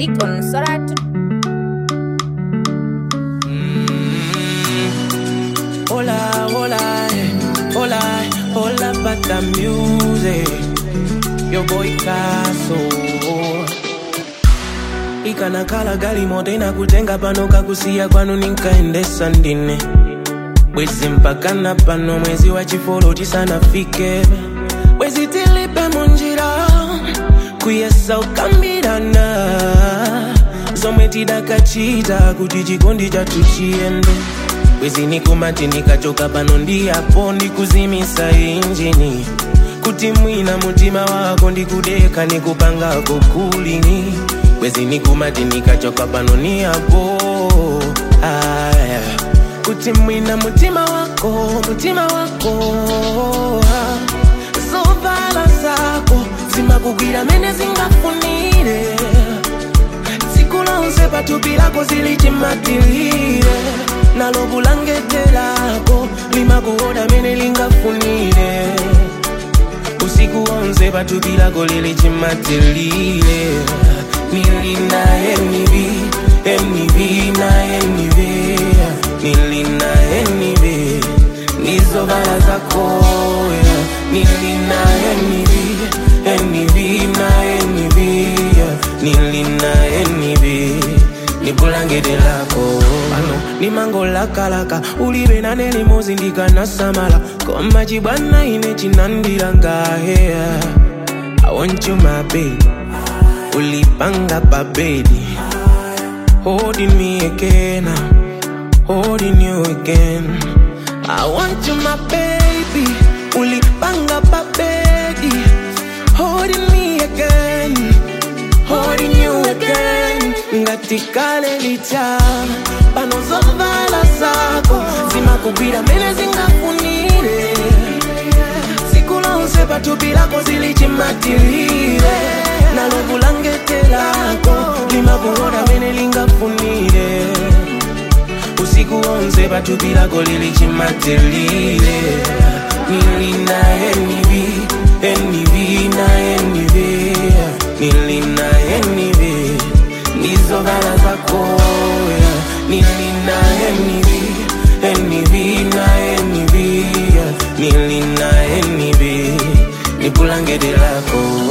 music on Sorat. Hola, hola, eh, hola, hola, pata music. Yo boy Kaso. ikanakhala gali moto inakutenga pano kakusiya kwanu ninkaendesa ndine bwezi mpakana pano mwezi wa chifolo tisanafike bwezi tilipe munjira kuyesa ukambirana zomwe tidakachita kuti chikondi chathu chiyende bwezi nikumati ndikachoka pano ndiyapo ndikuzimisa injini kuti mwina mutima wako ndikudeka nikupangako kulini bwezi nikumati ndikachoka pano niyapo aya kuti mwina mutima wako mutima wako ah. zovala zako zimakugwira mene zingafunire tsiku lonse pathupi lako zilichimatilire nalo bulangete lako limakuoda mene lingafunire usiku wonse pathupi lako lilichimatilire nilina enivi enivi na enivi nilina enivi nizovala zako yeah. nilina enivi enivi na enivi yeah. nilina enivi nibulangete lako pano nimangolakalaka ulibe nane limozi ndikanasamala koma chibwana ine chinandilangahe I want you my baby ulipanga pabedi holding me again holding you again I want you my baby ulipanga pabedi holding me again holding you again ngatikale licha pano zovala zako zimakugwira mene zingafunire tsiku lonse pathupi lako zilichimatilire nalo bulangete lako limakuoda mene lingafunire usiku wonse pathupi lako lilichimatilire nilina enivi enivi na enivi nilina enivi nizovala zako yeah. nilina enivi enivi na enivi yeah. nilina enivi nibulangete lako